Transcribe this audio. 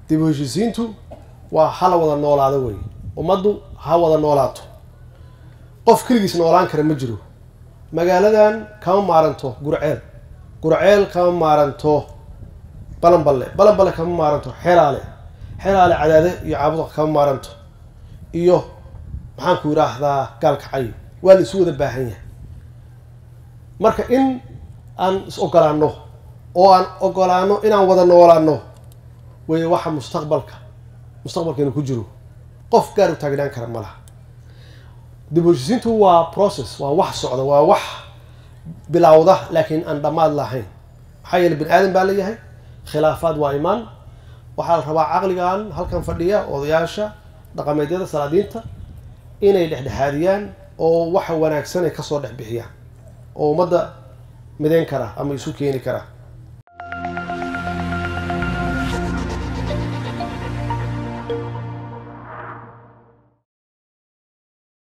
dib u heshiisiintu waa hala wada noolaado wey ummaddu ha wada noolaato qof keligiis noolaan kara ma jiro magaaladan kama maaranto gurceel gurceel kama maaranto balanballe balanballe kama maaranto xeraale xeraale cadaade iyo caabuda kama maaranto iyo maxaan ku yidhaahdaa gaalkacay waa la isu wada baahan yahay marka in aan is ogolaano oo aan ogolaano inaan wada noolaano wey waxa mustaqbalka mustaqbalkeenu ku jiro qof gaar u taagnaan kara ma laha dib u heshiisiintu waa process waa wax socda waa wax bilowda laakiin aan dhammaad lahayn maxaa yeele bini aadan baa leeyahay khilaafaad waa imaan waxaa la rabaa caqligan halkan fadhiya odayaasha dhaqameedyada salaadiinta inay dhexdhexaadiyaan oo waxa wanaagsan ay kasoo dhex bixiyaan oo ummadda midayn kara ama isu keeni kara